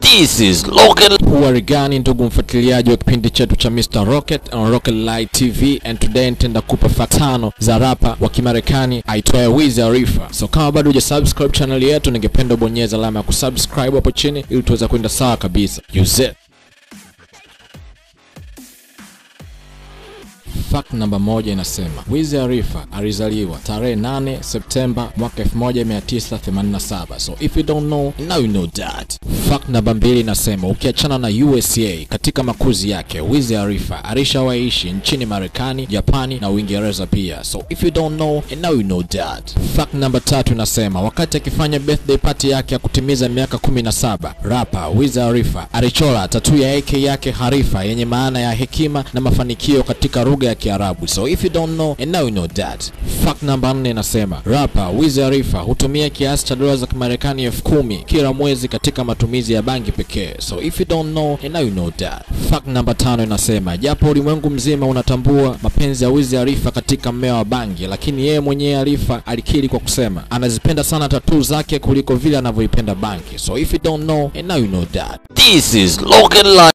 This is Local Huari gani ndugu mfuatiliaji wa kipindi chetu cha Mr. Rocket on Rocket Light TV and today nitaenda kupa fact tano za rapa wa Kimarekani aitwaye Wiz Khalifa. So kama bado hujasubscribe channel yetu, ningependa ubonyeze alama ya kusubscribe hapo chini ili tuweze kwenda sawa kabisa. Use it. Fact namba moja inasema Wiz Khalifa alizaliwa tarehe 8 Septemba mwaka 1987. So if you don't know, now you know that. Fact namba mbili inasema ukiachana na USA katika makuzi yake, Wiz Khalifa alishawaishi nchini Marekani, Japani na Uingereza pia. So if you don't know, and now you know that. Fact namba tatu inasema wakati akifanya birthday party yake ya kutimiza miaka 17, rapa Wiz Khalifa alichora tatu ya AK yake Khalifa yenye maana ya hekima na mafanikio katika lugha ya Kiarabu. So if you don't know and now you know that. Fact namba 4 inasema rapa Wiz Khalifa hutumia kiasi cha dola za Kimarekani elfu kumi kila mwezi katika matumizi ya bangi pekee. So if you don't know and now you know that. Fact namba tano inasema japo ulimwengu mzima unatambua mapenzi ya Wiz Khalifa katika mmea wa bangi, lakini yeye mwenyewe Khalifa alikiri kwa kusema anazipenda sana tatuu zake kuliko vile anavyoipenda bangi. So if you don't know and now you know that. This is Local Life